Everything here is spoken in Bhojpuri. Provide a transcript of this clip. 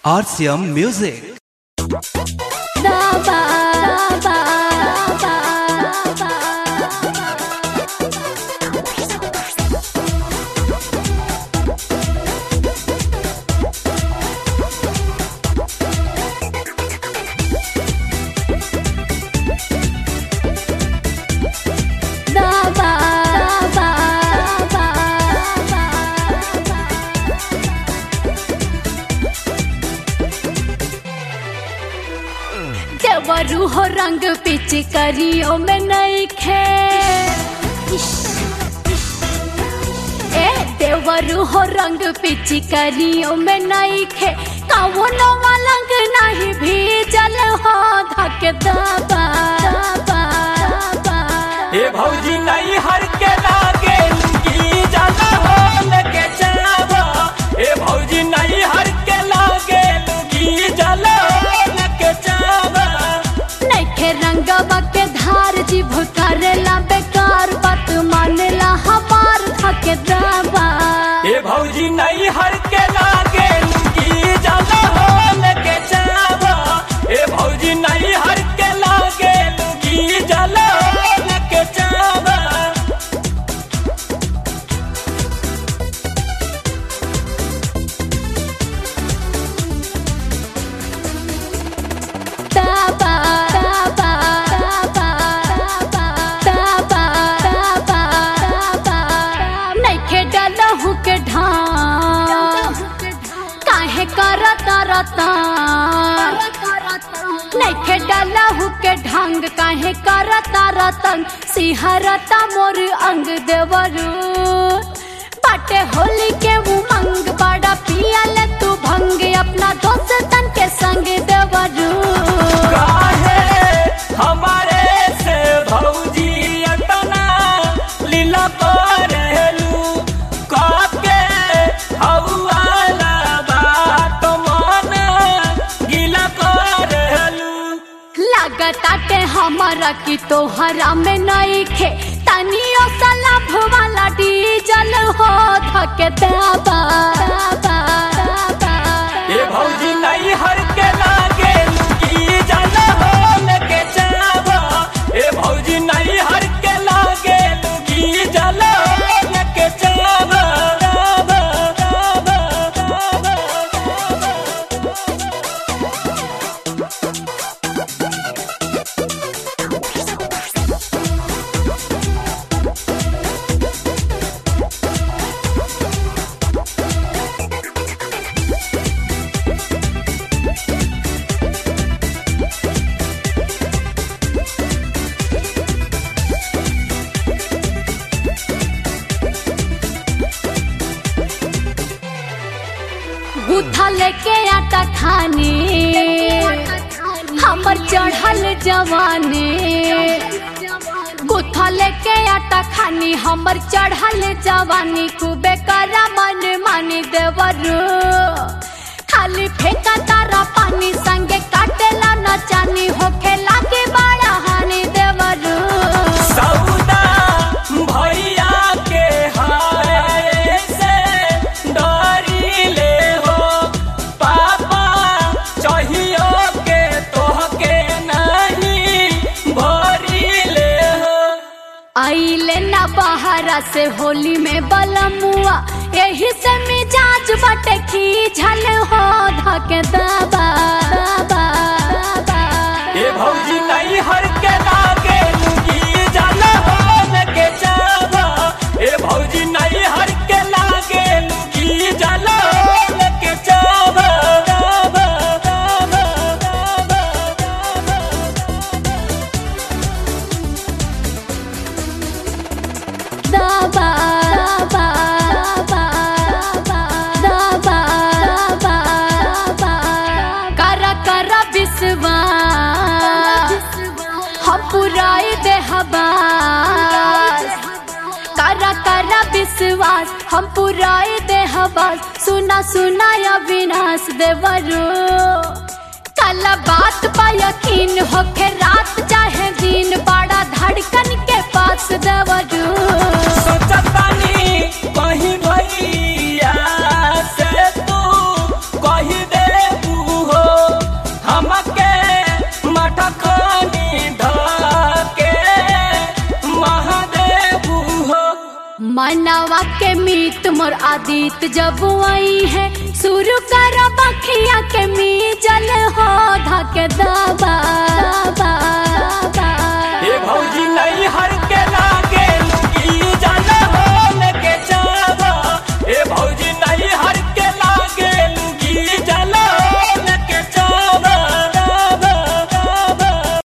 RCM Music. देवरू हो रंग पिच करियो में नहीं खे ए देवरू हो रंग पिच करियो में नहीं खे कवनो मलंग नहीं भीजल हो धक दबा दबा दबा ए भौजी नहीं हर के लागे लुंगी जाला हो लगे चलावा ए भौजी नहीं हर के लागे लुंगी जाला हो लगे चलावा नैखे रंगवा के धार जीभ करेला बेकार बात मानेला हमार धक दबा ए भौजी नहीं हर के लागे लुंगी जाला हो लगे चलावा ए भौजी नहीं हर के लागे लुंगी जाला हो लगे चलावा Taba, taba, taba, taba, taba, taba, taba। नइखे डलहु के ढांग काहे करत रता नइखे डलहु के ढंग काहे करत रतन सिहरता मोर अंग देवरू बाटे होली के उमंग बड़ा पियल तू भंग अपना दोस्तन के संग देवरू काहे हमारे से भौजी अतना लीला करेलू काके हवाला बात मन गीला करेलू लागताटे हमारा की तोहरा में नहीं खे तनियो सलाभ वाला डीजल हो धके दाबा दाबा दाबा ए भौजी नहीं हर के लागे लुकी जाला हो लगे चावा ए भौजी नहीं हर के लागे लुकी जाला हो लगे चावा चावा, चावा, चावा। गुथा लेके आटा खाने हमर चढ़ल जवानी गुथा लेके आटा खानी हमर चढ़ल जवानी खूबे करा मन मानी देवरू खाली फेंका तारा पानी संगे काटेला न चानी होखे लागे बड़ा हानि देवरू सौदा भैया के हाय से डरी ले हो पापा चाहियो के तोहके नहीं भरी ले हो आइले ना बहारा से होली में बलमुआ यही से मिजाज बटे खींचल हो धके दबा दबा दबा ए भौजी नहीं हर के लागे लुगी जाला हो लगे चावा ए भौजी नहीं हर के लागे लुगी जाला हो लगे चावा चावा, चावा, चावा, चावा। दबा दबा दबा दबा दबा दबा दबा कर कर विश्वास हम पुराई दे हबास कर कर विश्वास हम पुराई दे हबास सुना सुना अविनाश देवरू कल बात पा यकीन होके रात चाहे दिन बड़ा धड़कन के पास देवरू सोचतानी कहीं भैया से तू कही दे के मीत मोर आदित जब आई है शुरू कर बखिया के मी जल हो धके दबा